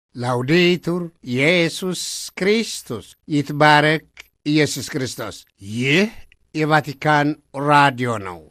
ላውዴቱር ኢየሱስ ክርስቶስ ይትባረክ ኢየሱስ ክርስቶስ። ይህ የቫቲካን ራዲዮ ነው።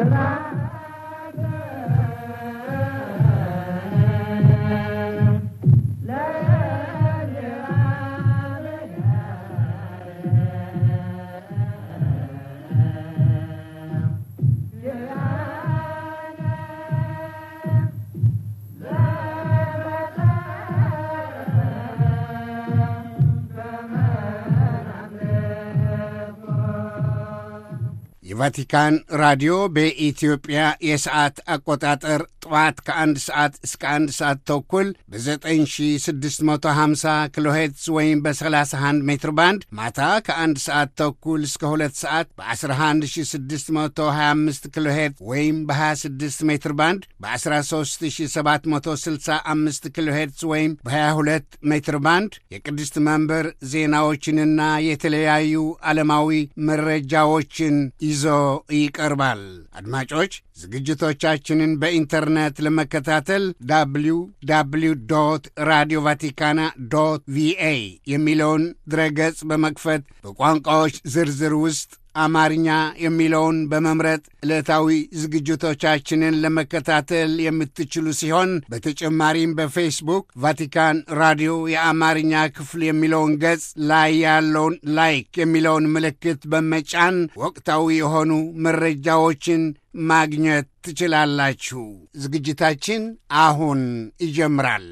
የቫቲካን ራዲዮ በኢትዮጵያ የሰዓት አቆጣጠር ጠዋት ከአንድ ሰዓት እስከ አንድ ሰዓት ተኩል በ9650 ኪሎ ሄርትዝ ወይም በ31 ሜትር ባንድ ማታ ከአንድ ሰዓት ተኩል እስከ ሁለት ሰዓት በ11625 ኪሎ ሄርትዝ ወይም በ26 ሜትር ባንድ በ13765 ኪሎ ሄርትዝ ወይም በ22 ሜትር ባንድ የቅድስት መንበር ዜናዎችንና የተለያዩ ዓለማዊ መረጃዎችን ይዞ ይቀርባል። አድማጮች ዝግጅቶቻችንን በኢንተርኔት ለመከታተል ዳብሊው ዳብሊው ዶት ራዲዮ ቫቲካና ዶት ቪኤ የሚለውን ድረገጽ በመክፈት በቋንቋዎች ዝርዝር ውስጥ አማርኛ የሚለውን በመምረጥ ዕለታዊ ዝግጅቶቻችንን ለመከታተል የምትችሉ ሲሆን በተጨማሪም በፌስቡክ ቫቲካን ራዲዮ የአማርኛ ክፍል የሚለውን ገጽ ላይ ያለውን ላይክ የሚለውን ምልክት በመጫን ወቅታዊ የሆኑ መረጃዎችን ማግኘት ትችላላችሁ። ዝግጅታችን አሁን ይጀምራል።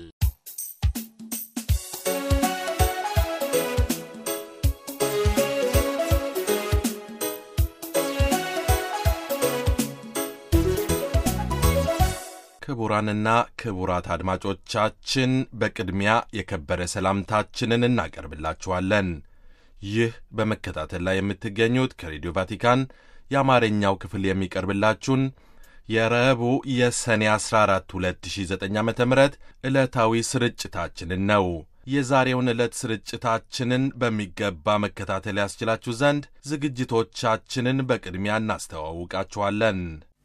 ክቡራንና ክቡራት አድማጮቻችን በቅድሚያ የከበረ ሰላምታችንን እናቀርብላችኋለን። ይህ በመከታተል ላይ የምትገኙት ከሬዲዮ ቫቲካን የአማርኛው ክፍል የሚቀርብላችሁን የረቡዕ የሰኔ 14 2009 ዓ ም ዕለታዊ ስርጭታችንን ነው። የዛሬውን ዕለት ስርጭታችንን በሚገባ መከታተል ያስችላችሁ ዘንድ ዝግጅቶቻችንን በቅድሚያ እናስተዋውቃችኋለን።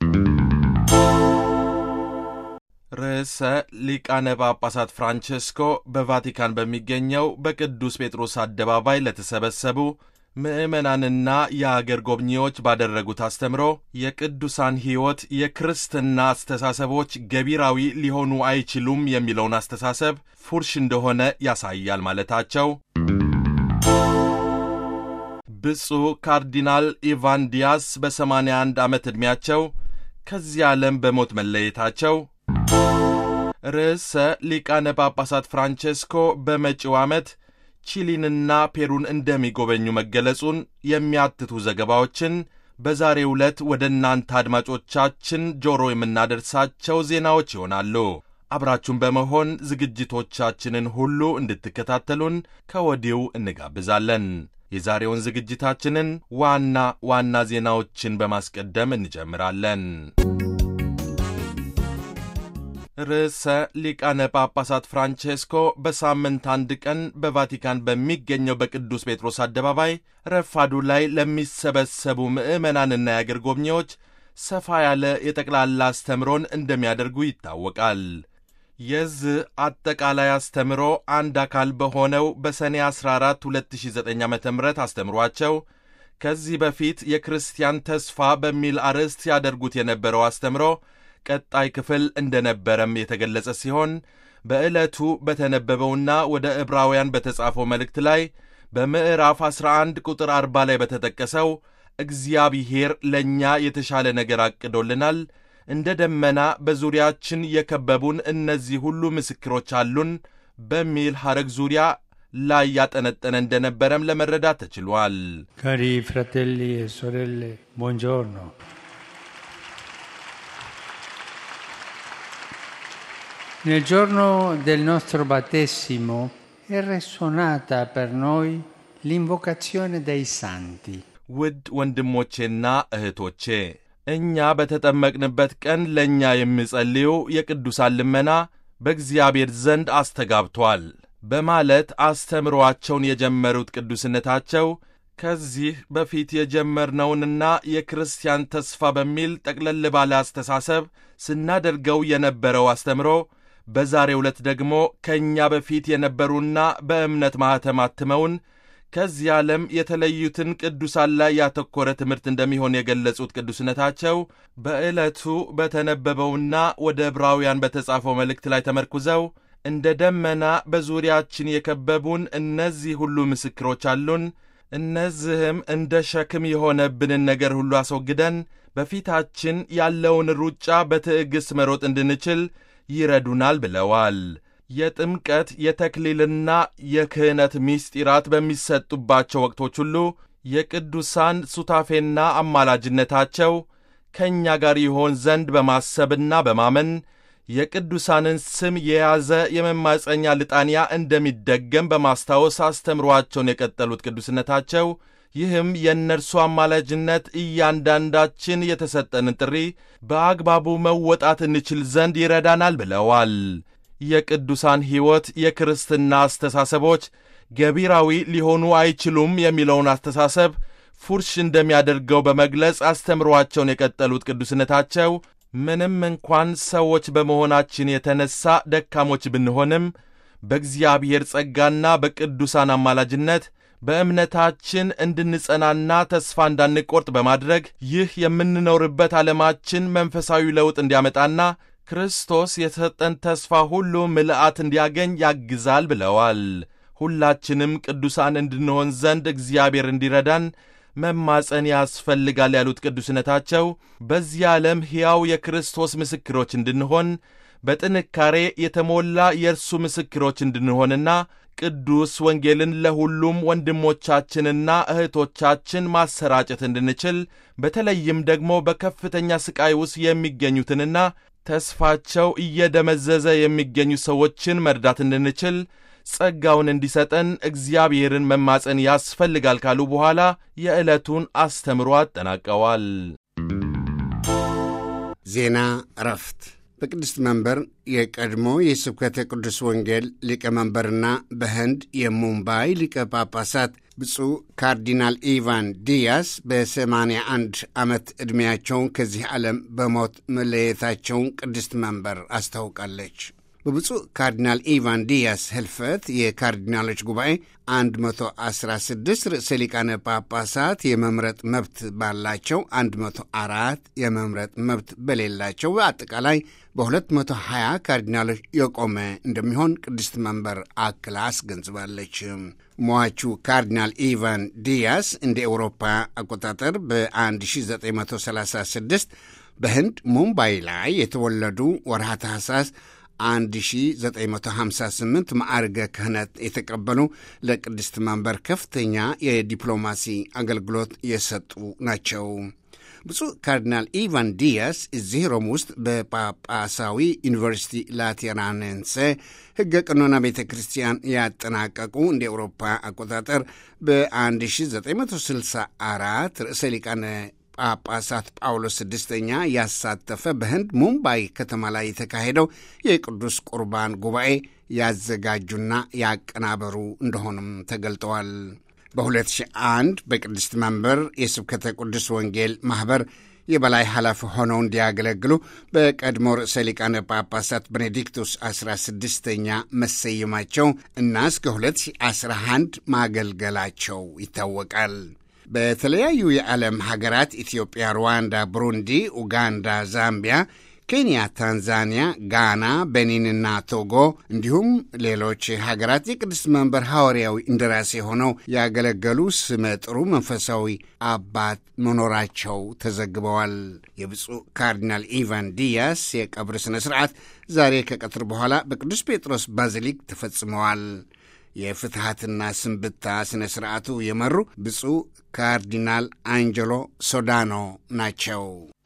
ርዕሰ ሊቃነ ጳጳሳት ፍራንቼስኮ በቫቲካን በሚገኘው በቅዱስ ጴጥሮስ አደባባይ ለተሰበሰቡ ምዕመናንና የአገር ጎብኚዎች ባደረጉት አስተምሮ የቅዱሳን ሕይወት የክርስትና አስተሳሰቦች ገቢራዊ ሊሆኑ አይችሉም የሚለውን አስተሳሰብ ፉርሽ እንደሆነ ያሳያል ማለታቸው፣ ብፁዕ ካርዲናል ኢቫን ዲያስ በ81 ዓመት ዕድሜያቸው ከዚህ ዓለም በሞት መለየታቸው ርዕሰ ሊቃነ ጳጳሳት ፍራንቼስኮ በመጪው ዓመት ቺሊንና ፔሩን እንደሚጎበኙ መገለጹን የሚያትቱ ዘገባዎችን በዛሬው ዕለት ወደ እናንተ አድማጮቻችን ጆሮ የምናደርሳቸው ዜናዎች ይሆናሉ። አብራችሁን በመሆን ዝግጅቶቻችንን ሁሉ እንድትከታተሉን ከወዲሁ እንጋብዛለን። የዛሬውን ዝግጅታችንን ዋና ዋና ዜናዎችን በማስቀደም እንጀምራለን። ርዕሰ ሊቃነ ጳጳሳት ፍራንቼስኮ በሳምንት አንድ ቀን በቫቲካን በሚገኘው በቅዱስ ጴጥሮስ አደባባይ ረፋዱ ላይ ለሚሰበሰቡ ምዕመናንና የአገር ጎብኚዎች ሰፋ ያለ የጠቅላላ አስተምሮን እንደሚያደርጉ ይታወቃል። የዚህ አጠቃላይ አስተምሮ አንድ አካል በሆነው በሰኔ 14 2009 ዓ ም አስተምሯቸው ከዚህ በፊት የክርስቲያን ተስፋ በሚል አርዕስት ያደርጉት የነበረው አስተምሮ ቀጣይ ክፍል እንደነበረም የተገለጸ ሲሆን በዕለቱ በተነበበውና ወደ ዕብራውያን በተጻፈው መልእክት ላይ በምዕራፍ 11 ቁጥር 40 ላይ በተጠቀሰው እግዚአብሔር ለእኛ የተሻለ ነገር አቅዶልናል፣ እንደ ደመና በዙሪያችን የከበቡን እነዚህ ሁሉ ምስክሮች አሉን በሚል ሐረግ ዙሪያ ላይ ያጠነጠነ እንደነበረም ለመረዳት ተችሏል። ካሪ ፍራቴሊ e sorelle buongiorno Nel giorno del nostro battesimo è risuonata per noi l'invocazione dei santi. ውድ ወንድሞቼና እህቶቼ እኛ በተጠመቅንበት ቀን ለእኛ የሚጸልዩ የቅዱሳን ልመና በእግዚአብሔር ዘንድ አስተጋብቷል በማለት አስተምሮአቸውን የጀመሩት ቅዱስነታቸው ከዚህ በፊት የጀመርነውንና የክርስቲያን ተስፋ በሚል ጠቅለል ባለ አስተሳሰብ ስናደርገው የነበረው አስተምሮ በዛሬው ዕለት ደግሞ ከእኛ በፊት የነበሩና በእምነት ማኅተም አትመውን ከዚህ ዓለም የተለዩትን ቅዱሳን ላይ ያተኮረ ትምህርት እንደሚሆን የገለጹት ቅዱስነታቸው በዕለቱ በተነበበውና ወደ ዕብራውያን በተጻፈው መልእክት ላይ ተመርኩዘው እንደ ደመና በዙሪያችን የከበቡን እነዚህ ሁሉ ምስክሮች አሉን። እነዚህም እንደ ሸክም የሆነብንን ነገር ሁሉ አስወግደን በፊታችን ያለውን ሩጫ በትዕግሥት መሮጥ እንድንችል ይረዱናል ብለዋል። የጥምቀት የተክሊልና የክህነት ምስጢራት በሚሰጡባቸው ወቅቶች ሁሉ የቅዱሳን ሱታፌና አማላጅነታቸው ከእኛ ጋር ይሆን ዘንድ በማሰብና በማመን የቅዱሳንን ስም የያዘ የመማፀኛ ልጣንያ እንደሚደገም በማስታወስ አስተምሯቸውን የቀጠሉት ቅዱስነታቸው ይህም የእነርሱ አማላጅነት እያንዳንዳችን የተሰጠንን ጥሪ በአግባቡ መወጣት እንችል ዘንድ ይረዳናል ብለዋል። የቅዱሳን ሕይወት የክርስትና አስተሳሰቦች ገቢራዊ ሊሆኑ አይችሉም የሚለውን አስተሳሰብ ፉርሽ እንደሚያደርገው በመግለጽ አስተምሯቸውን የቀጠሉት ቅዱስነታቸው ምንም እንኳን ሰዎች በመሆናችን የተነሳ ደካሞች ብንሆንም በእግዚአብሔር ጸጋና በቅዱሳን አማላጅነት በእምነታችን እንድንጸናና ተስፋ እንዳንቆርጥ በማድረግ ይህ የምንኖርበት ዓለማችን መንፈሳዊ ለውጥ እንዲያመጣና ክርስቶስ የተሰጠን ተስፋ ሁሉ ምልአት እንዲያገኝ ያግዛል ብለዋል። ሁላችንም ቅዱሳን እንድንሆን ዘንድ እግዚአብሔር እንዲረዳን መማፀን ያስፈልጋል ያሉት ቅዱስነታቸው በዚህ ዓለም ሕያው የክርስቶስ ምስክሮች እንድንሆን በጥንካሬ የተሞላ የእርሱ ምስክሮች እንድንሆንና ቅዱስ ወንጌልን ለሁሉም ወንድሞቻችንና እህቶቻችን ማሰራጨት እንድንችል በተለይም ደግሞ በከፍተኛ ሥቃይ ውስጥ የሚገኙትንና ተስፋቸው እየደመዘዘ የሚገኙ ሰዎችን መርዳት እንድንችል ጸጋውን እንዲሰጠን እግዚአብሔርን መማፀን ያስፈልጋል ካሉ በኋላ የዕለቱን አስተምሮ አጠናቀዋል። ዜና እረፍት በቅድስት መንበር የቀድሞ የስብከተ ቅዱስ ወንጌል ሊቀመንበርና በህንድ የሙምባይ ሊቀ ጳጳሳት ብፁዕ ካርዲናል ኢቫን ዲያስ በሰማንያ አንድ ዓመት ዕድሜያቸውን ከዚህ ዓለም በሞት መለየታቸውን ቅድስት መንበር አስታውቃለች። በብፁዕ ካርዲናል ኢቫን ዲያስ ህልፈት የካርዲናሎች ጉባኤ 116 ርዕሰ ሊቃነ ጳጳሳት የመምረጥ መብት ባላቸው 104 የመምረጥ መብት በሌላቸው በአጠቃላይ በ220 ካርዲናሎች የቆመ እንደሚሆን ቅድስት መንበር አክላ አስገንዝባለች። ሟቹ ካርዲናል ኢቫን ዲያስ እንደ ኤውሮፓ አቆጣጠር በ1936 በህንድ ሙምባይ ላይ የተወለዱ ወርሃ ታህሳስ 1958 ማዕርገ ክህነት የተቀበሉ ለቅድስት መንበር ከፍተኛ የዲፕሎማሲ አገልግሎት የሰጡ ናቸው። ብፁዕ ካርዲናል ኢቫን ዲያስ እዚህ ሮም ውስጥ በጳጳሳዊ ዩኒቨርሲቲ ላቴራንንሴ ሕገ ቀኖና ቤተ ክርስቲያን ያጠናቀቁ እንደ ኤውሮፓ አቆጣጠር በ1964 ርዕሰ ሊቃነ ጳጳሳት ጳውሎስ ስድስተኛ ያሳተፈ በህንድ ሙምባይ ከተማ ላይ የተካሄደው የቅዱስ ቁርባን ጉባኤ ያዘጋጁና ያቀናበሩ እንደሆኑም ተገልጠዋል። በ2001 በቅድስት መንበር የስብከተ ቅዱስ ወንጌል ማኅበር የበላይ ኃላፊ ሆነው እንዲያገለግሉ በቀድሞ ርዕሰ ሊቃነ ጳጳሳት ቤኔዲክቱስ 16ኛ መሰየማቸው እና እስከ 2011 ማገልገላቸው ይታወቃል። በተለያዩ የዓለም ሀገራት ኢትዮጵያ፣ ሩዋንዳ፣ ብሩንዲ፣ ኡጋንዳ፣ ዛምቢያ፣ ኬንያ፣ ታንዛኒያ፣ ጋና፣ ቤኒንና ቶጎ እንዲሁም ሌሎች ሀገራት የቅድስት መንበር ሐዋርያዊ እንደራሴ ሆነው ያገለገሉ ስመጥሩ መንፈሳዊ አባት መኖራቸው ተዘግበዋል። የብፁዕ ካርዲናል ኢቫን ዲያስ የቀብር ሥነ ሥርዓት ዛሬ ከቀትር በኋላ በቅዱስ ጴጥሮስ ባዚሊክ ተፈጽመዋል። የፍትሐትና ስንብታ ሥነ ሥርዓቱ የመሩ ብፁዕ ካርዲናል አንጀሎ ሶዳኖ ናቸው።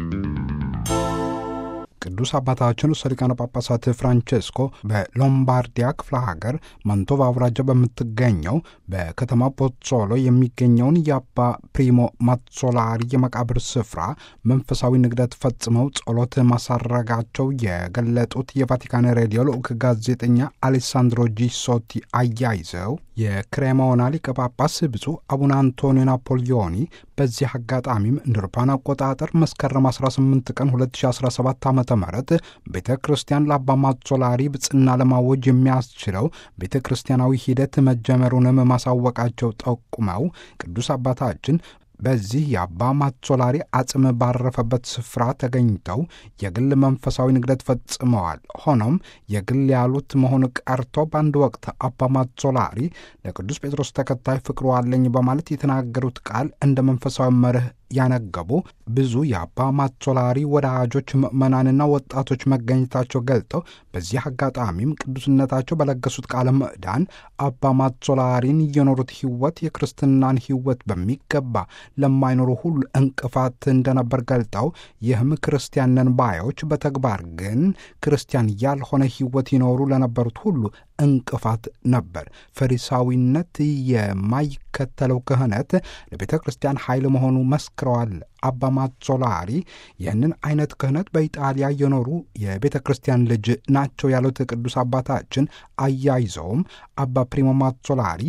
ቅዱስ አባታችን ርዕሰ ሊቃነ ጳጳሳት ፍራንቼስኮ በሎምባርዲያ ክፍለ ሀገር ማንቶቫ አውራጃ በምትገኘው በከተማ ፖዞሎ የሚገኘውን የአባ ፕሪሞ ማትሶላሪ የመቃብር ስፍራ መንፈሳዊ ንግደት ፈጽመው ጸሎት ማሳረጋቸው የገለጡት የቫቲካን ሬዲዮ ልዑክ ጋዜጠኛ አሌሳንድሮ ጂሶቲ አያይዘው የክሬሞና ሊቀ ጳጳስ ብፁዕ አቡነ አንቶኒዮ ናፖሊዮኒ በዚህ አጋጣሚም እንደ አውሮፓውያን አቆጣጠር መስከረም 18 ቀን 2017 ዓ ም ቤተ ክርስቲያን ለአባ ማዞላሪ ብጽና ለማወጅ የሚያስችለው ቤተ ክርስቲያናዊ ሂደት መጀመሩንም ማሳወቃቸው ጠቁመው ቅዱስ አባታችን በዚህ የአባ ማዞላሪ አጽም ባረፈበት ስፍራ ተገኝተው የግል መንፈሳዊ ንግደት ፈጽመዋል። ሆኖም የግል ያሉት መሆኑ ቀርቶ በአንድ ወቅት አባ ማዞላሪ ለቅዱስ ጴጥሮስ ተከታይ ፍቅሩ አለኝ በማለት የተናገሩት ቃል እንደ መንፈሳዊ መርህ ያነገቡ ብዙ የአባ ማዞላሪ ወዳጆች ምዕመናንና ወጣቶች መገኘታቸው ገልጠው በዚህ አጋጣሚም ቅዱስነታቸው በለገሱት ቃለ ምዕዳን አባ ማዞላሪን የኖሩት ሕይወት የክርስትናን ሕይወት በሚገባ ለማይኖሩ ሁሉ እንቅፋት እንደነበር ገልጠው ይህም ክርስቲያንን ባዮች በተግባር ግን ክርስቲያን ያልሆነ ሕይወት ይኖሩ ለነበሩት ሁሉ እንቅፋት ነበር። ፈሪሳዊነት የማይከተለው ክህነት ለቤተ ክርስቲያን ኃይል መሆኑ መስክረዋል። አባ ማዞላሪ ይህንን አይነት ክህነት በኢጣሊያ የኖሩ የቤተ ክርስቲያን ልጅ ናቸው ያሉት ቅዱስ አባታችን አያይዘውም አባ ፕሪሞ ማዞላሪ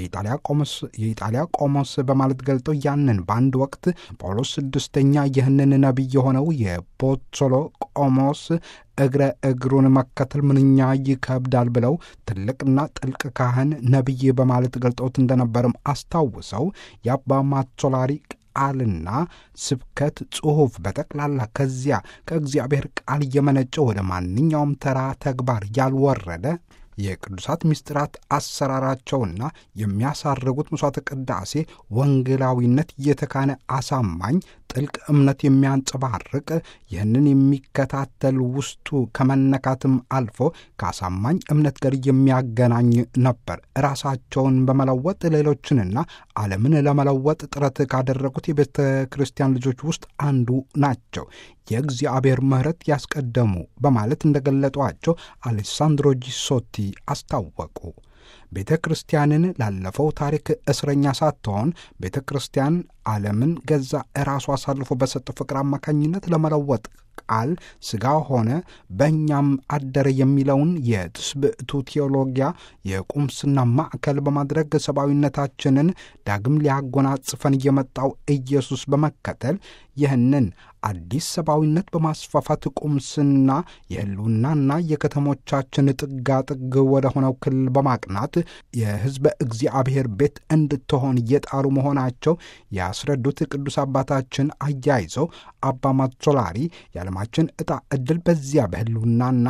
የኢጣሊያ ቆሞስ በማለት ገልጠው ያንን በአንድ ወቅት ጳውሎስ ስድስተኛ ይህንን ነቢይ የሆነው የቦቶሎ ቆሞስ እግረ እግሩን መከተል ምንኛ ይከብዳል ብለው ትልቅና ጥልቅ ካህን ነቢይ በማለት ገልጠውት እንደነበርም አስታውሰው የአባ ማዞላሪ ቃልና ስብከት ጽሑፍ በጠቅላላ ከዚያ ከእግዚአብሔር ቃል እየመነጨ ወደ ማንኛውም ተራ ተግባር ያልወረደ የቅዱሳት ምስጢራት አሰራራቸውና የሚያሳርጉት ምሥዋዕተ ቅዳሴ ወንጌላዊነት እየተካነ አሳማኝ ጥልቅ እምነት የሚያንጸባርቅ ይህንን የሚከታተል ውስጡ ከመነካትም አልፎ ከአሳማኝ እምነት ጋር የሚያገናኝ ነበር። ራሳቸውን በመለወጥ ሌሎችንና ዓለምን ለመለወጥ ጥረት ካደረጉት የቤተ ክርስቲያን ልጆች ውስጥ አንዱ ናቸው። የእግዚአብሔር ምሕረት ያስቀደሙ በማለት እንደገለጧቸው አሌሳንድሮ ጂሶቲ አስታወቁ። ቤተ ክርስቲያንን ላለፈው ታሪክ እስረኛ ሳትሆን ቤተ ክርስቲያን ዓለምን ገዛ ራሱ አሳልፎ በሰጠው ፍቅር አማካኝነት ለመለወጥ ቃል ሥጋ ሆነ በእኛም አደረ የሚለውን የትስብእቱ ቴዎሎጊያ የቁምስና ማዕከል በማድረግ ሰብአዊነታችንን ዳግም ሊያጎናጽፈን የመጣው ኢየሱስ በመከተል ይህንን አዲስ ሰብአዊነት በማስፋፋት ቁምስና የሕልውናና የከተሞቻችን ጥጋጥግ ወደ ሆነው ክልል በማቅናት የሕዝበ እግዚአብሔር ቤት እንድትሆን እየጣሩ መሆናቸው ያስረዱት ቅዱስ አባታችን አያይዘው አባ ማዞላሪ የዓለማችን ዕጣ ዕድል በዚያ በሕልውናና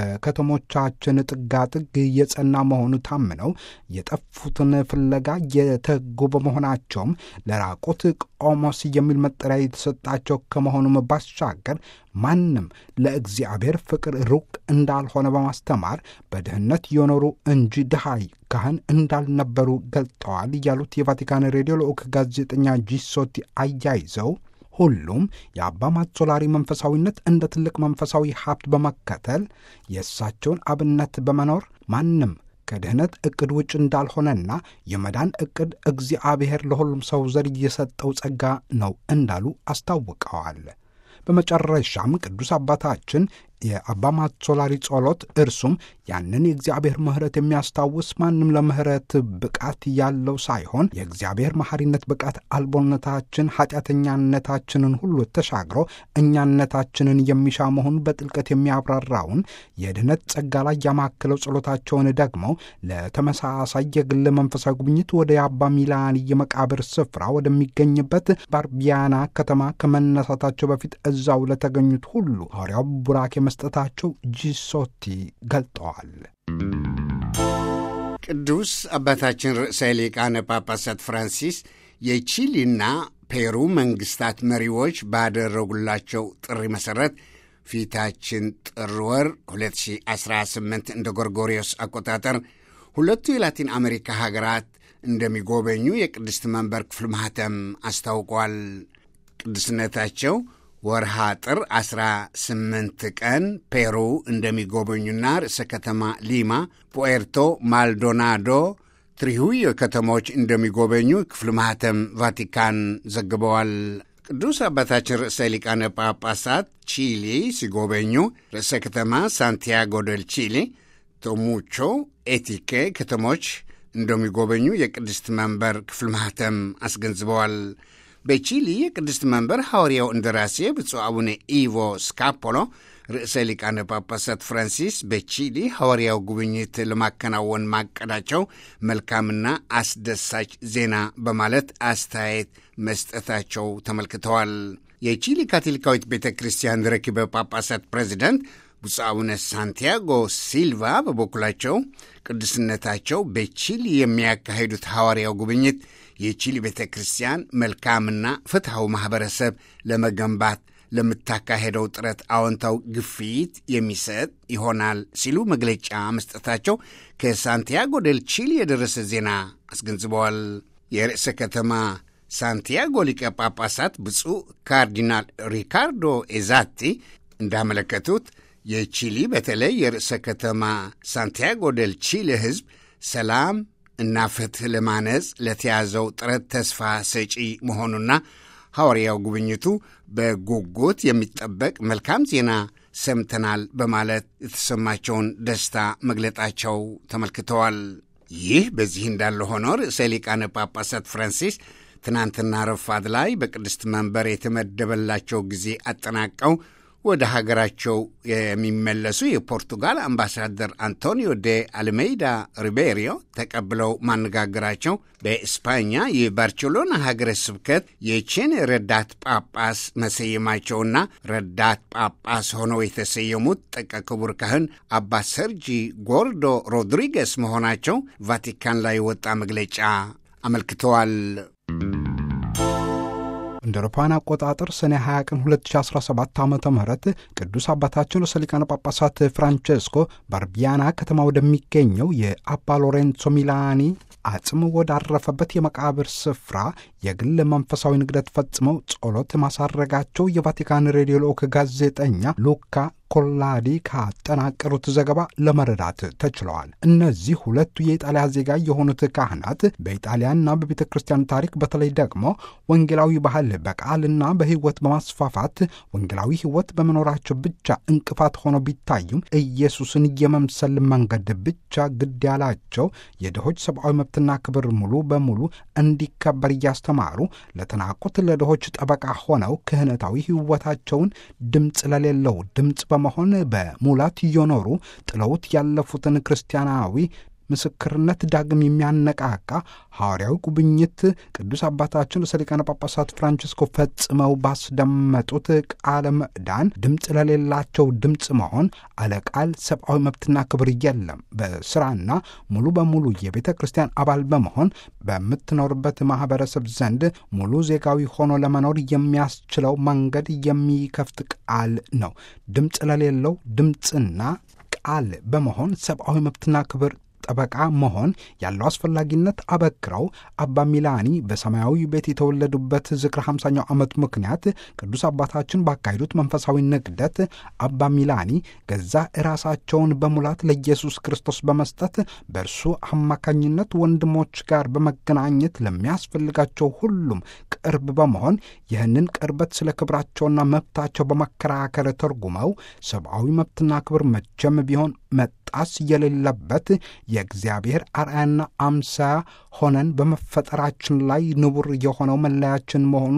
በከተሞቻችን ጥጋጥግ የጸና መሆኑ ታምነው የጠፉትን ፍለጋ የተጉ በመሆናቸውም ለራቁት ቆሞስ የሚል መጠሪያ የተሰጣቸው ከመሆኑም ባሻገር ማንም ለእግዚአብሔር ፍቅር ሩቅ እንዳልሆነ በማስተማር በድህነት የኖሩ እንጂ ድሃይ ካህን እንዳልነበሩ ገልጠዋል ያሉት የቫቲካን ሬዲዮ ልዑክ ጋዜጠኛ ጂሶቲ አያይዘው ሁሉም የአባ ማዞላሪ መንፈሳዊነት እንደ ትልቅ መንፈሳዊ ሀብት በመከተል የእሳቸውን አብነት በመኖር ማንም ከድህነት ዕቅድ ውጭ እንዳልሆነና የመዳን ዕቅድ እግዚአብሔር ለሁሉም ሰው ዘር የሰጠው ጸጋ ነው እንዳሉ አስታውቀዋል። በመጨረሻም ቅዱስ አባታችን የአባ ማዞላሪ ጸሎት እርሱም ያንን የእግዚአብሔር ምሕረት የሚያስታውስ ማንም ለምሕረት ብቃት ያለው ሳይሆን የእግዚአብሔር መሐሪነት ብቃት አልቦነታችን ኃጢአተኛነታችንን ሁሉ ተሻግሮ እኛነታችንን የሚሻ መሆኑን በጥልቀት የሚያብራራውን የድኅነት ጸጋ ላይ ያማክለው ጸሎታቸውን ደግሞ ለተመሳሳይ የግል መንፈሳዊ ጉብኝት ወደ የአባ ሚላኒ የመቃብር ስፍራ ወደሚገኝበት ባርቢያና ከተማ ከመነሳታቸው በፊት እዛው ለተገኙት ሁሉ ሐዋርያው ቡራኬ መስጠታቸው ጂሶቲ ገልጠዋል። ቅዱስ አባታችን ርዕሰ ሊቃነ ጳጳሳት ፍራንሲስ የቺሊና ፔሩ መንግስታት መሪዎች ባደረጉላቸው ጥሪ መሠረት ፊታችን ጥር ወር 2018 እንደ ጎርጎሪዮስ አቆጣጠር ሁለቱ የላቲን አሜሪካ ሀገራት እንደሚጎበኙ የቅድስት መንበር ክፍል ማኅተም አስታውቋል። ቅዱስነታቸው ወርሃ ጥር 18 ቀን ፔሩ እንደሚጎበኙና ርዕሰ ከተማ ሊማ፣ ፑኤርቶ ማልዶናዶ፣ ትሪሁዮ ከተሞች እንደሚጎበኙ ክፍል ማኅተም ቫቲካን ዘግበዋል። ቅዱስ አባታችን ርዕሰ ሊቃነ ጳጳሳት ቺሊ ሲጎበኙ ርዕሰ ከተማ ሳንቲያጎ ደል ቺሊ፣ ቶሙቾ፣ ኤቲኬ ከተሞች እንደሚጎበኙ የቅድስት መንበር ክፍል ማህተም አስገንዝበዋል። በቺሊ የቅድስት መንበር ሐዋርያው እንደራሴ ብፁዕ አቡነ ኢቮ ስካፖሎ ርዕሰ ሊቃነ ጳጳሳት ፍራንሲስ በቺሊ ሐዋርያው ጉብኝት ለማከናወን ማቀዳቸው መልካምና አስደሳች ዜና በማለት አስተያየት መስጠታቸው ተመልክተዋል። የቺሊ ካቶሊካዊት ቤተ ክርስቲያን ርክበ ጳጳሳት ፕሬዚዳንት ብፁዕ አቡነ ሳንቲያጎ ሲልቫ በበኩላቸው ቅዱስነታቸው በቺሊ የሚያካሂዱት ሐዋርያው ጉብኝት የቺሊ ቤተ ክርስቲያን መልካምና ፍትሐዊ ማኅበረሰብ ለመገንባት ለምታካሄደው ጥረት አዎንታው ግፊት የሚሰጥ ይሆናል ሲሉ መግለጫ መስጠታቸው ከሳንቲያጎ ደል ቺሊ የደረሰ ዜና አስገንዝበዋል። የርዕሰ ከተማ ሳንቲያጎ ሊቀ ጳጳሳት ብፁዕ ካርዲናል ሪካርዶ ኤዛቲ እንዳመለከቱት የቺሊ በተለይ የርዕሰ ከተማ ሳንቲያጎ ደል ቺሊ ሕዝብ ሰላም እና ፍትሕ ለማነጽ ለተያዘው ጥረት ተስፋ ሰጪ መሆኑና ሐዋርያው ጉብኝቱ በጉጉት የሚጠበቅ መልካም ዜና ሰምተናል በማለት የተሰማቸውን ደስታ መግለጣቸው ተመልክተዋል። ይህ በዚህ እንዳለ ሆኖ ርዕሰ ሊቃነ ጳጳሳት ፍራንሲስ ትናንትና ረፋድ ላይ በቅድስት መንበር የተመደበላቸው ጊዜ አጠናቀው ወደ ሀገራቸው የሚመለሱ የፖርቱጋል አምባሳደር አንቶኒዮ ዴ አልሜይዳ ሪቤሪዮ ተቀብለው ማነጋገራቸው በኤስፓኛ የባርቸሎና ሀገረ ስብከት የቼን ረዳት ጳጳስ መሰየማቸውና ረዳት ጳጳስ ሆነው የተሰየሙት ጠቀ ክቡር ካህን አባ ሰርጂ ጎርዶ ሮድሪጌስ መሆናቸው ቫቲካን ላይ የወጣ መግለጫ አመልክተዋል። እንደ አውሮፓውያን አቆጣጠር ሰኔ 20 ቀን 2017 ዓ ም ቅዱስ አባታችን ርዕሰ ሊቃነ ጳጳሳት ፍራንቼስኮ በአርቢያና ከተማ ወደሚገኘው የአባ ሎሬንሶ ሚላኒ አጽም ወዳረፈበት የመቃብር ስፍራ የግል መንፈሳዊ ንግደት ፈጽመው ጸሎት ማሳረጋቸው የቫቲካን ሬዲዮ ልዑክ ጋዜጠኛ ሉካ ኮላዲ ካጠናቀሩት ዘገባ ለመረዳት ተችለዋል። እነዚህ ሁለቱ የኢጣሊያ ዜጋ የሆኑት ካህናት በኢጣሊያና በቤተ ክርስቲያን ታሪክ በተለይ ደግሞ ወንጌላዊ ባህል በቃልና በሕይወት በማስፋፋት ወንጌላዊ ሕይወት በመኖራቸው ብቻ እንቅፋት ሆነው ቢታዩም ኢየሱስን የመምሰል መንገድ ብቻ ግድ ያላቸው የድሆች ሰብአዊ መብትና ክብር ሙሉ በሙሉ እንዲከበር እያስተማሩ ለተናቁት ለድሆች ጠበቃ ሆነው ክህነታዊ ሕይወታቸውን ድምፅ ለሌለው ድምፅ በመሆን በሙላት እየኖሩ ጥለውት ያለፉትን ክርስቲያናዊ ምስክርነት ዳግም የሚያነቃቃ ሐዋርያዊ ጉብኝት ቅዱስ አባታችን ርዕሰ ሊቃነ ጳጳሳት ፍራንቺስኮ ፈጽመው ባስደመጡት ቃለ ምዕዳን ድምፅ ለሌላቸው ድምፅ መሆን አለቃል ሰብአዊ መብትና ክብር የለም። በስራና ሙሉ በሙሉ የቤተ ክርስቲያን አባል በመሆን በምትኖርበት ማኅበረሰብ ዘንድ ሙሉ ዜጋዊ ሆኖ ለመኖር የሚያስችለው መንገድ የሚከፍት ቃል ነው። ድምፅ ለሌለው ድምፅና ቃል በመሆን ሰብአዊ መብትና ክብር ጠበቃ መሆን ያለው አስፈላጊነት አበክረው አባ ሚላኒ በሰማያዊ ቤት የተወለዱበት ዝክረ 50ኛው ዓመት ምክንያት ቅዱስ አባታችን ባካሄዱት መንፈሳዊ ንግደት አባ ሚላኒ ገዛ ራሳቸውን በሙላት ለኢየሱስ ክርስቶስ በመስጠት በእርሱ አማካኝነት ወንድሞች ጋር በመገናኘት ለሚያስፈልጋቸው ሁሉም ቅርብ በመሆን ይህንን ቅርበት ስለ ክብራቸውና መብታቸው በመከራከር ተርጉመው ሰብአዊ መብትና ክብር መቼም ቢሆን መጣስ የሌለበት የእግዚአብሔር አርአያና አምሳያ ሆነን በመፈጠራችን ላይ ንቡር የሆነው መለያችን መሆኑ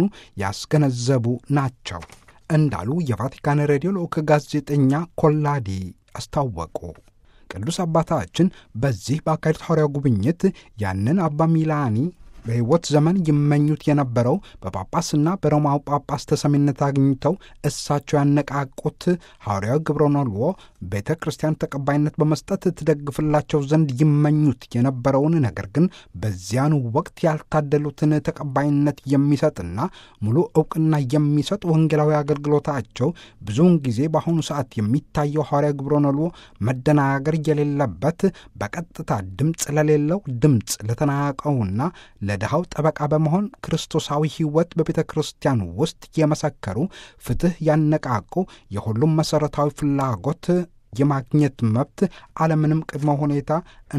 ያስገነዘቡ ናቸው እንዳሉ የቫቲካን ሬዲዮ ልዑክ ጋዜጠኛ ኮላዲ አስታወቁ። ቅዱስ አባታችን በዚህ በአካሄዱት ሐዋርያው ጉብኝት ያንን አባ ሚላኒ በሕይወት ዘመን ይመኙት የነበረው በጳጳስና በሮማው ጳጳስ ተሰሚነት አግኝተው እሳቸው ያነቃቁት ሐዋርያዊ ግብረ ነልዎ ቤተ ክርስቲያን ተቀባይነት በመስጠት ትደግፍላቸው ዘንድ ይመኙት የነበረውን ነገር ግን በዚያኑ ወቅት ያልታደሉትን ተቀባይነት የሚሰጥና ሙሉ ዕውቅና የሚሰጥ ወንጌላዊ አገልግሎታቸው ብዙውን ጊዜ በአሁኑ ሰዓት የሚታየው ሐዋርያዊ ግብረ ነልዎ መደናገር የሌለበት በቀጥታ ድምፅ ለሌለው ድምፅ ለተናቀውና ለድሃው ጠበቃ በመሆን ክርስቶሳዊ ሕይወት በቤተ ክርስቲያን ውስጥ የመሰከሩ ፍትሕ ያነቃቁ የሁሉም መሠረታዊ ፍላጎት የማግኘት መብት አለምንም ቅድመ ሁኔታ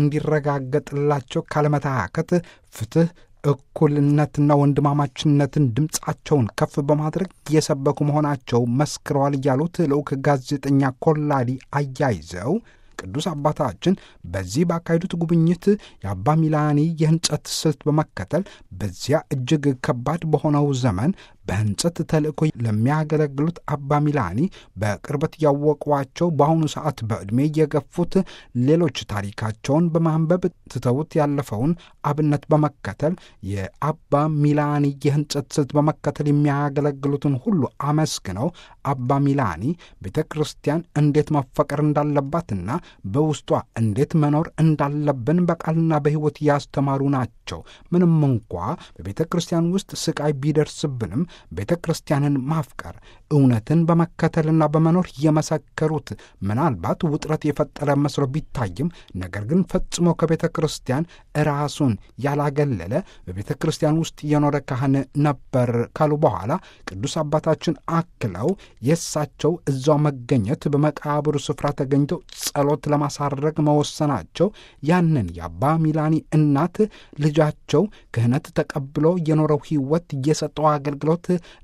እንዲረጋገጥላቸው ካለመታከት ፍትሕ እኩልነትና ወንድማማችነትን ድምፃቸውን ከፍ በማድረግ የሰበኩ መሆናቸው መስክረዋል ያሉት ልዑክ ጋዜጠኛ ኮላዲ አያይዘው ቅዱስ አባታችን በዚህ ባካሄዱት ጉብኝት የአባ ሚላኒ የህንጸት ስልት በመከተል በዚያ እጅግ ከባድ በሆነው ዘመን በህንጸት ተልእኮ ለሚያገለግሉት አባ ሚላኒ በቅርበት ያወቋቸው በአሁኑ ሰዓት በዕድሜ የገፉት ሌሎች ታሪካቸውን በማንበብ ትተውት ያለፈውን አብነት በመከተል የአባ ሚላኒ የህንጸት ስልት በመከተል የሚያገለግሉትን ሁሉ አመስግነው አባ ሚላኒ ቤተ ክርስቲያን እንዴት መፈቀር እንዳለባትና በውስጧ እንዴት መኖር እንዳለብን በቃልና በሕይወት ያስተማሩ ናቸው። ምንም እንኳ በቤተ ክርስቲያን ውስጥ ስቃይ ቢደርስብንም ቤተ ክርስቲያንን ማፍቀር እውነትን በመከተልና በመኖር የመሰከሩት ምናልባት ውጥረት የፈጠረ መስሎ ቢታይም ነገር ግን ፈጽሞ ከቤተ ክርስቲያን ራሱን ያላገለለ በቤተ ክርስቲያን ውስጥ የኖረ ካህን ነበር ካሉ በኋላ ቅዱስ አባታችን አክለው የእሳቸው እዛው መገኘት በመቃብሩ ስፍራ ተገኝተው ጸሎት ለማሳረግ መወሰናቸው ያንን የአባ ሚላኒ እናት ልጃቸው ክህነት ተቀብሎ የኖረው ሕይወት የሰጠው አገልግሎት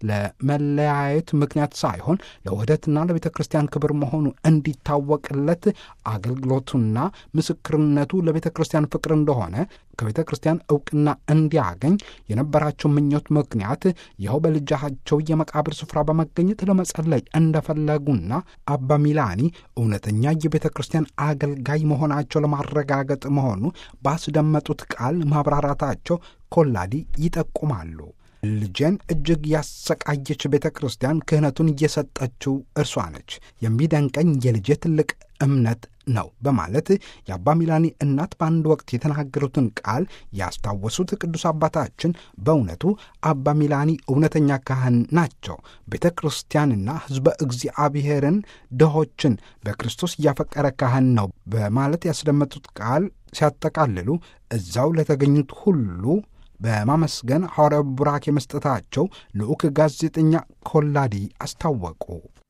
ለመለያየት ምክንያት ሳይሆን ለውህደትና ለቤተ ክርስቲያን ክብር መሆኑ እንዲታወቅለት አገልግሎቱና ምስክርነቱ ለቤተ ክርስቲያን ፍቅር እንደሆነ ከቤተ ክርስቲያን እውቅና እንዲያገኝ የነበራቸው ምኞት ምክንያት ይኸው በልጃቸው የመቃብር ስፍራ በመገኘት ለመጸለይ እንደፈለጉና አባ ሚላኒ እውነተኛ የቤተ ክርስቲያን አገልጋይ መሆናቸው ለማረጋገጥ መሆኑ ባስደመጡት ቃል ማብራራታቸው ኮላዲ ይጠቁማሉ። ልጄን እጅግ ያሰቃየች ቤተ ክርስቲያን ክህነቱን እየሰጠችው እርሷ ነች። የሚደንቀኝ የልጄ ትልቅ እምነት ነው በማለት የአባ ሚላኒ እናት በአንድ ወቅት የተናገሩትን ቃል ያስታወሱት ቅዱስ አባታችን በእውነቱ አባ ሚላኒ እውነተኛ ካህን ናቸው። ቤተ ክርስቲያንና ሕዝበ እግዚአብሔርን ድሆችን በክርስቶስ እያፈቀረ ካህን ነው በማለት ያስደመጡት ቃል ሲያጠቃልሉ እዛው ለተገኙት ሁሉ በማመስገን ሐዋርያዊ ቡራኬ መስጠታቸው ልዑክ ጋዜጠኛ ኮላዲ አስታወቁ።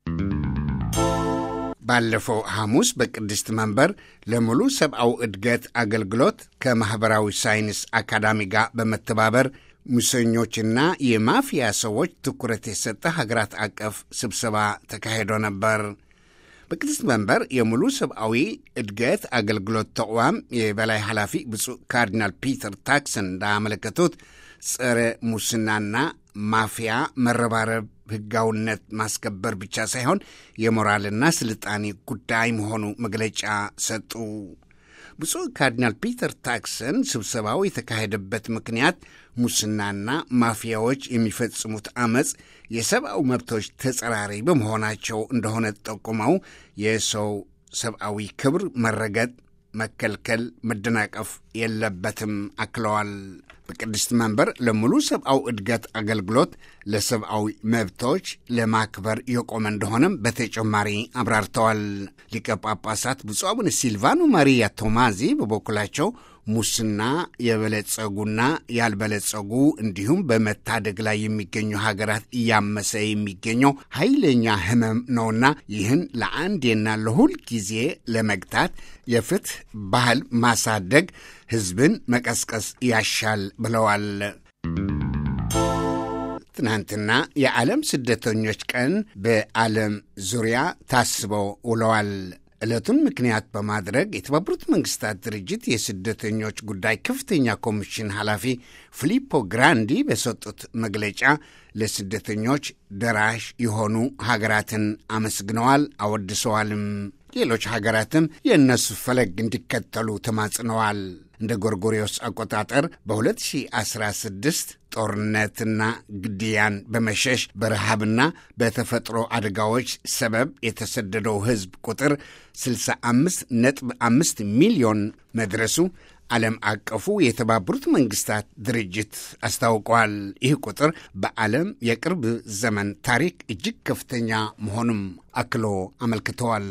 ባለፈው ሐሙስ በቅድስት መንበር ለሙሉ ሰብአዊ እድገት አገልግሎት ከማኅበራዊ ሳይንስ አካዳሚ ጋር በመተባበር ሙሰኞችና የማፊያ ሰዎች ትኩረት የሰጠ ሀገራት አቀፍ ስብሰባ ተካሂዶ ነበር። በቅድስት መንበር የሙሉ ሰብአዊ እድገት አገልግሎት ተቋም የበላይ ኃላፊ ብፁዕ ካርዲናል ፒተር ታክሰን እንዳመለከቱት ጸረ ሙስናና ማፊያ መረባረብ ሕጋዊነት ማስከበር ብቻ ሳይሆን የሞራልና ስልጣኔ ጉዳይ መሆኑ መግለጫ ሰጡ። ብፁዕ ካርዲናል ፒተር ታክሰን ስብሰባው የተካሄደበት ምክንያት ሙስናና ማፊያዎች የሚፈጽሙት አመፅ የሰብአዊ መብቶች ተጸራሪ በመሆናቸው እንደሆነ ጠቁመው የሰው ሰብአዊ ክብር መረገጥ፣ መከልከል፣ መደናቀፍ የለበትም አክለዋል። በቅድስት መንበር ለሙሉ ሰብአዊ እድገት አገልግሎት ለሰብአዊ መብቶች ለማክበር የቆመ እንደሆነም በተጨማሪ አብራርተዋል። ሊቀ ጳጳሳት ብፁዕ አቡነ ሲልቫኖ ማሪያ ቶማዚ በበኩላቸው ሙስና የበለጸጉና ያልበለጸጉ እንዲሁም በመታደግ ላይ የሚገኙ ሀገራት እያመሰ የሚገኘው ኃይለኛ ሕመም ነውና ይህን ለአንዴና ለሁል ጊዜ ለመግታት የፍትህ ባህል ማሳደግ፣ ሕዝብን መቀስቀስ ያሻል ብለዋል። ትናንትና የዓለም ስደተኞች ቀን በዓለም ዙሪያ ታስበው ውለዋል። ዕለቱን ምክንያት በማድረግ የተባበሩት መንግስታት ድርጅት የስደተኞች ጉዳይ ከፍተኛ ኮሚሽን ኃላፊ ፊሊፖ ግራንዲ በሰጡት መግለጫ ለስደተኞች ደራሽ የሆኑ ሀገራትን አመስግነዋል፣ አወድሰዋልም። ሌሎች ሀገራትም የእነሱ ፈለግ እንዲከተሉ ተማጽነዋል። እንደ ጎርጎሪዮስ አቆጣጠር በ2016 ጦርነትና ግድያን በመሸሽ በረሃብና በተፈጥሮ አደጋዎች ሰበብ የተሰደደው ሕዝብ ቁጥር 65.5 ሚሊዮን መድረሱ ዓለም አቀፉ የተባበሩት መንግስታት ድርጅት አስታውቋል። ይህ ቁጥር በዓለም የቅርብ ዘመን ታሪክ እጅግ ከፍተኛ መሆኑም አክሎ አመልክተዋል።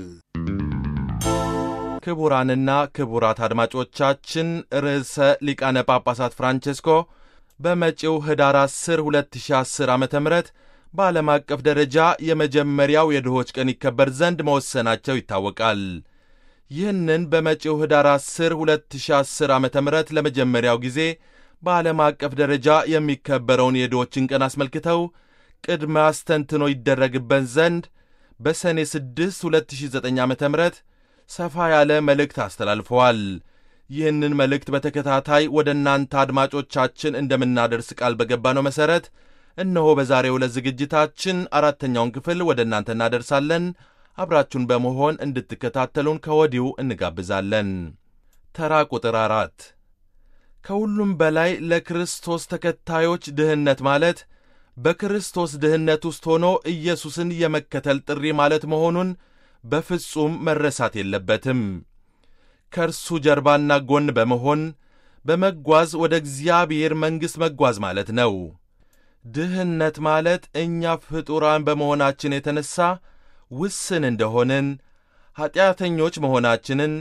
ክቡራንና ክቡራት አድማጮቻችን ርዕሰ ሊቃነ ጳጳሳት ፍራንቼስኮ በመጪው ኅዳር 10 2010 ዓ ም በዓለም አቀፍ ደረጃ የመጀመሪያው የድሆች ቀን ይከበር ዘንድ መወሰናቸው ይታወቃል። ይህንን በመጪው ኅዳር 10 2010 ዓ ም ለመጀመሪያው ጊዜ በዓለም አቀፍ ደረጃ የሚከበረውን የድሆችን ቀን አስመልክተው ቅድመ አስተንትኖ ይደረግበት ዘንድ በሰኔ 6 2009 ዓ ም ሰፋ ያለ መልእክት አስተላልፈዋል። ይህንን መልእክት በተከታታይ ወደ እናንተ አድማጮቻችን እንደምናደርስ ቃል በገባነው መሠረት እነሆ በዛሬው ዕለት ዝግጅታችን አራተኛውን ክፍል ወደ እናንተ እናደርሳለን። አብራችሁን በመሆን እንድትከታተሉን ከወዲሁ እንጋብዛለን። ተራ ቁጥር አራት ከሁሉም በላይ ለክርስቶስ ተከታዮች ድህነት ማለት በክርስቶስ ድህነት ውስጥ ሆኖ ኢየሱስን የመከተል ጥሪ ማለት መሆኑን በፍጹም መረሳት የለበትም። ከእርሱ ጀርባና ጎን በመሆን በመጓዝ ወደ እግዚአብሔር መንግሥት መጓዝ ማለት ነው። ድህነት ማለት እኛ ፍጡራን በመሆናችን የተነሣ ውስን እንደሆንን ኀጢአተኞች መሆናችንን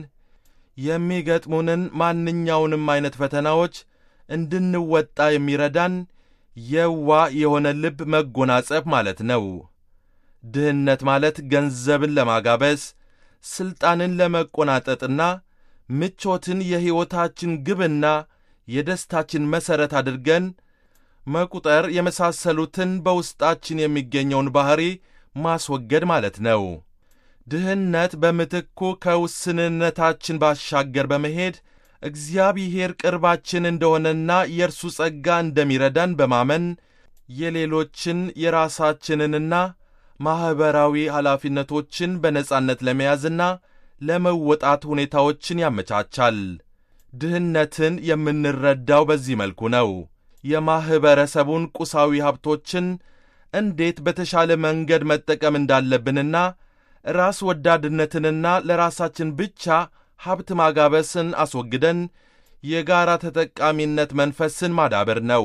የሚገጥሙንን ማንኛውንም ዐይነት ፈተናዎች እንድንወጣ የሚረዳን የዋ የሆነ ልብ መጎናጸፍ ማለት ነው። ድህነት ማለት ገንዘብን ለማጋበስ ሥልጣንን ለመቆናጠጥና ምቾትን የሕይወታችን ግብና የደስታችን መሠረት አድርገን መቁጠር የመሳሰሉትን በውስጣችን የሚገኘውን ባሕሪ ማስወገድ ማለት ነው። ድህነት በምትኩ ከውስንነታችን ባሻገር በመሄድ እግዚአብሔር ቅርባችን እንደሆነና የእርሱ ጸጋ እንደሚረዳን በማመን የሌሎችን የራሳችንንና ማኅበራዊ ኃላፊነቶችን በነጻነት ለመያዝና ለመወጣት ሁኔታዎችን ያመቻቻል። ድህነትን የምንረዳው በዚህ መልኩ ነው። የማኅበረሰቡን ቁሳዊ ሀብቶችን እንዴት በተሻለ መንገድ መጠቀም እንዳለብንና ራስ ወዳድነትንና ለራሳችን ብቻ ሀብት ማጋበስን አስወግደን የጋራ ተጠቃሚነት መንፈስን ማዳበር ነው።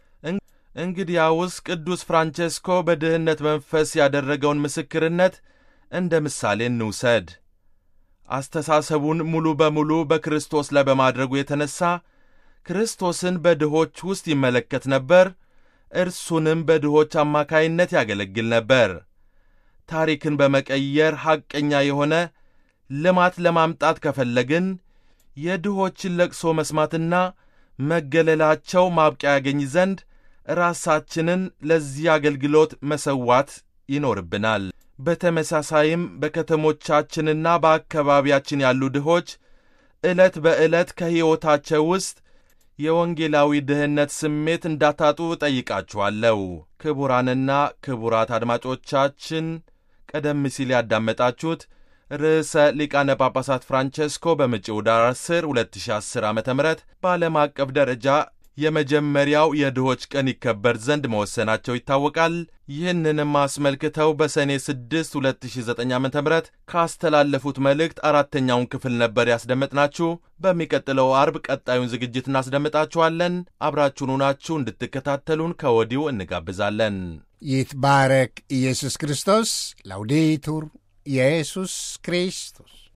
እንግዲያውስ ቅዱስ ፍራንቼስኮ በድህነት መንፈስ ያደረገውን ምስክርነት እንደ ምሳሌ እንውሰድ። አስተሳሰቡን ሙሉ በሙሉ በክርስቶስ ላይ በማድረጉ የተነሣ ክርስቶስን በድሆች ውስጥ ይመለከት ነበር። እርሱንም በድሆች አማካይነት ያገለግል ነበር። ታሪክን በመቀየር ሐቀኛ የሆነ ልማት ለማምጣት ከፈለግን የድሆችን ለቅሶ መስማትና መገለላቸው ማብቂያ ያገኝ ዘንድ ራሳችንን ለዚህ አገልግሎት መሰዋት ይኖርብናል። በተመሳሳይም በከተሞቻችንና በአካባቢያችን ያሉ ድሆች ዕለት በዕለት ከሕይወታቸው ውስጥ የወንጌላዊ ድህነት ስሜት እንዳታጡ ጠይቃችኋለሁ። ክቡራንና ክቡራት አድማጮቻችን ቀደም ሲል ያዳመጣችሁት ርዕሰ ሊቃነ ጳጳሳት ፍራንቼስኮ በመጪው ዳር 10 2010 ዓ ም በዓለም አቀፍ ደረጃ የመጀመሪያው የድሆች ቀን ይከበር ዘንድ መወሰናቸው ይታወቃል። ይህንንም አስመልክተው በሰኔ 6 2009 ዓ ም ካስተላለፉት መልእክት አራተኛውን ክፍል ነበር ያስደመጥናችሁ። በሚቀጥለው አርብ ቀጣዩን ዝግጅት እናስደምጣችኋለን። አብራችሁን ሆናችሁ እንድትከታተሉን ከወዲሁ እንጋብዛለን። ይትባረክ ኢየሱስ ክርስቶስ። ላውዴቱር ኢየሱስ ክርስቶስ